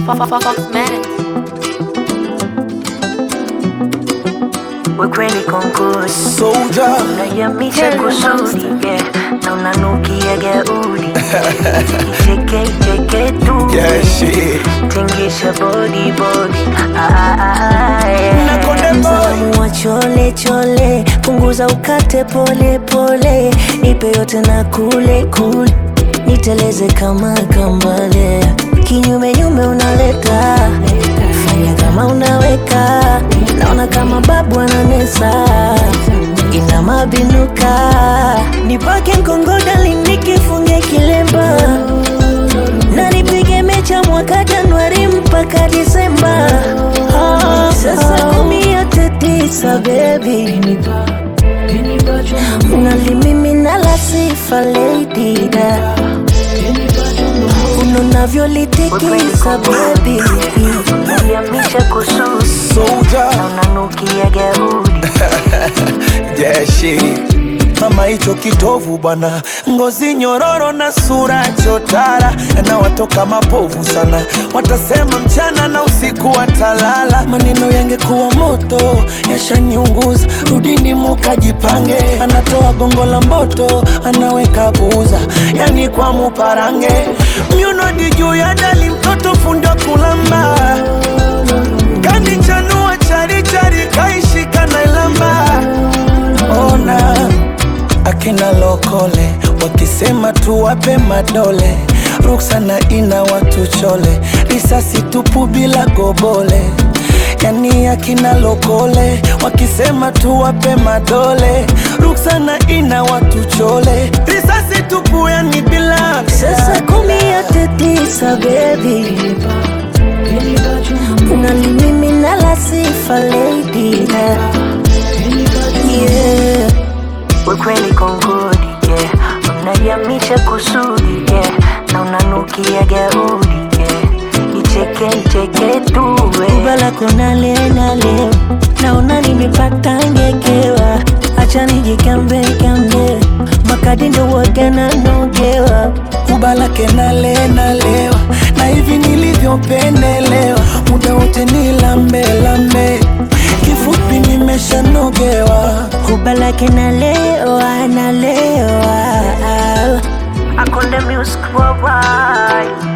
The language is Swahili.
Foxmatic. Wekweli kongodi Soldier. unayamisha kusudi yeah. na unanukia gaudi icheke icheke tu Yeah, shit. tingisha body body ah, ah, ah, yeah. Na Konde Boy. Mzalamu wa chole chole punguza ukate pole pole nipe yote na kule kule niteleze kama kambale kinyume nyume unaleta fanya kama unaweka naona kama babu ananesa ina mabinuka nipake mkongodali nikifunge kilemba na nipige mecha mwaka Januari mpaka Disemba. Ah, Sasa kumi yote tisa baby, unalimimina la sifa lady da unavyolitikisa baby, unayamisha kususi Soldier. na unanukia gaudi Yeah, shit. Mama hicho kitovu bwana, ngozi nyororo na sura chotara, na watoka mapovu sana, watasema mchana na usiku watalala. Maneno yangekuwa moto yashaniunguza, rudini mukajipange. Anatoa gongo la mboto, anaweka buza, yani kwa muparange, myunodi juu ya dali, mtoto fundo kulamba kanichanua charichari kaishika na ilamba ona akina lokole wakisema tuwape madole ruksana ina watu chole risasi tupu bila gobole yani akina lokole wakisema tuwape madole ruksana ina watu chole risasi tupu yani bila Sasa kumi yote tisa baby, unalimimina la sifa lady da yeah. Wekweli kongodi yeah. Unayamisha kusudi yeah. na unanukia gaudi yeah. Icheke icheke tu Kubala kona leo na leo naona nimepata ngekewa, acha nijikambe kambe makadi ndo wote nanogewa kubalake nale nalewa na hivi nilivyopendelewa muda wote ni lambe lambe kifupi nimeshanogewa kubalake nalewa nalewa Akonde music worldwide